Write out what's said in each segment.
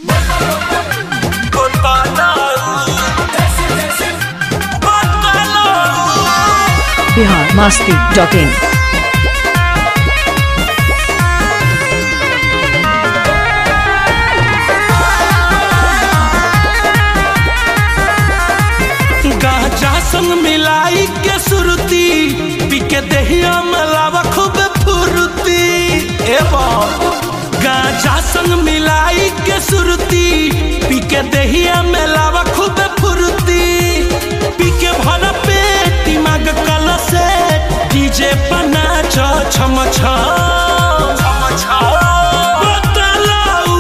Bihar Masti dot in Gaza संग मिलाई के सुरती पी के दहिया मलावा खूब फुरती एवं गाजा संग मिलाई के सुरती पी के दहिया मलावा खूब फुरती पी के भरा पेट दिमाग कल से डीजे पना छ छम छम बतलाऊ,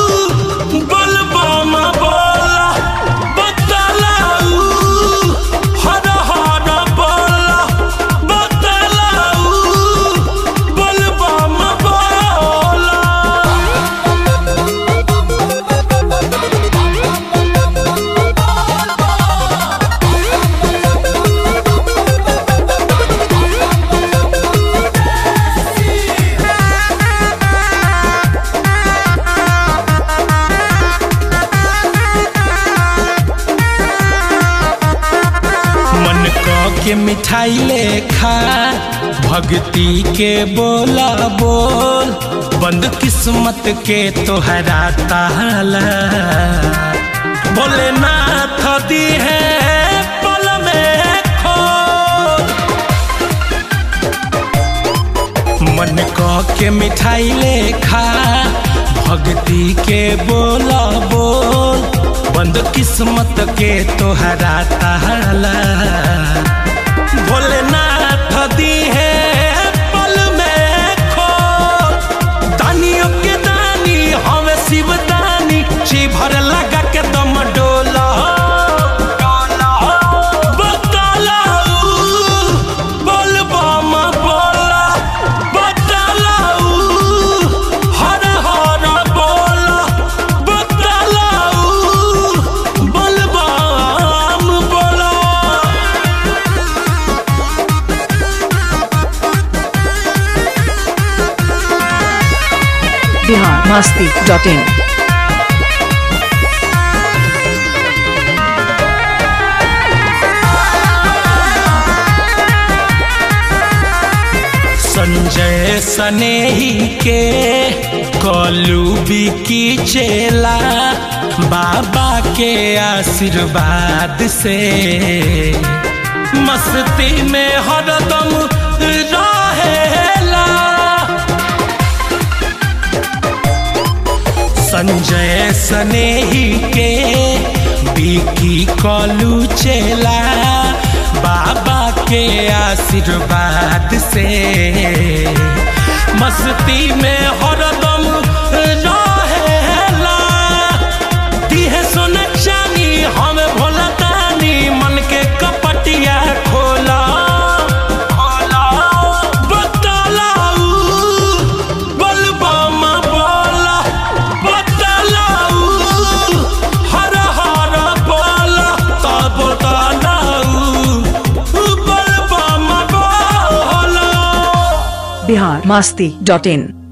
बलबम बोला, बतलाऊ, हर हर बोला, बतलाऊ, बलबम बोला। मन क के मिठाई ले खा भक्ति के बोला बोल बंद किस्मत के तोहरा ताला बोले नाथ दी है पल में खोल मन क के मिठाई ले खा भक्ति के बोला बोल बंद किस्मत के तोहरा ताला भोलेनाथ दी है पल में खोल दानियों के दानी हमें शिव दानी ची भर लगा के दम डोला बतलाऊ, बोलबम बोला, बतलाऊ, हर हर बोला, बतलाऊ, बोलबम बोला। बिहार मस्ती डॉट इन संजय सनेही के कलू की चेला बाबा के आशीर्वाद से मस्ती में हरदम रहेला संजय सनेही के बिकी कलू चेला बाबा के आशीर्वाद से मस्ती में हरदम रहेला दिहे सोना चानी हम भोला तानी मन के कपटिया खोला खोला बतलाऊ बलबम बोला बतलाऊ हर हर बोला तब बतलाऊ बलबम बोला बिहार मस्ती डॉट इन